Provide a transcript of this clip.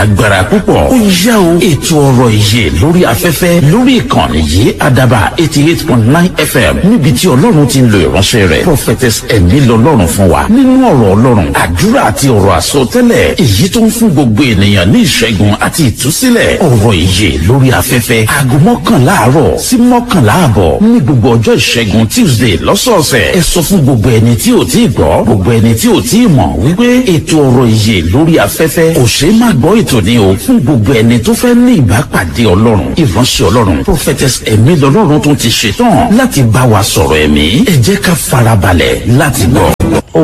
agbára púpọ̀ ó yá o ètò ọ̀rọ̀ ìyè lórí afẹ́fẹ́ lórí ìkànnì yìí àdàbà eighty eight point nine fm níbi tí ọlọ́run ti ń lo ìránṣẹ́ rẹ̀ prophetess ẹ̀mí lọ́lọ́run fún wa nínú ọ̀rọ̀ ọlọ́run àdúrà àti ọ̀rọ̀ àsọtẹ́lẹ̀ èyí tó ń fún gbogbo ènìyàn ní ìṣẹ́gun àti ìtúsílẹ̀ ọ̀rọ̀ ìyè lórí afẹ́fẹ́ aago mọ́kànlá àárọ̀ sí mọ́kànlá àbọ̀ ní gbogbo ọjọ́ ìṣẹ́gun tuesday lọ́sọ̀ọ̀sẹ̀ ẹ sọ fún gbogbo ẹni tí ò tí ì gbọ́ gbogbo ẹni tí ò tí ì mọ̀ wípé ètò ọ̀rọ̀ ìyè lórí afẹ́fẹ́ kò ṣeé má gbọ́ ètò ní o fún gbogbo ẹni tó fẹ́ ní ìbápàdé ọlọ́run ìránṣẹ́ ọlọ́run prophetess ẹ̀mí lọ́lọ́run tó ti ṣetán láti bá wa sọ̀rọ̀ ẹ̀mí ẹ jẹ́ ká farabalẹ̀ láti gbọ́.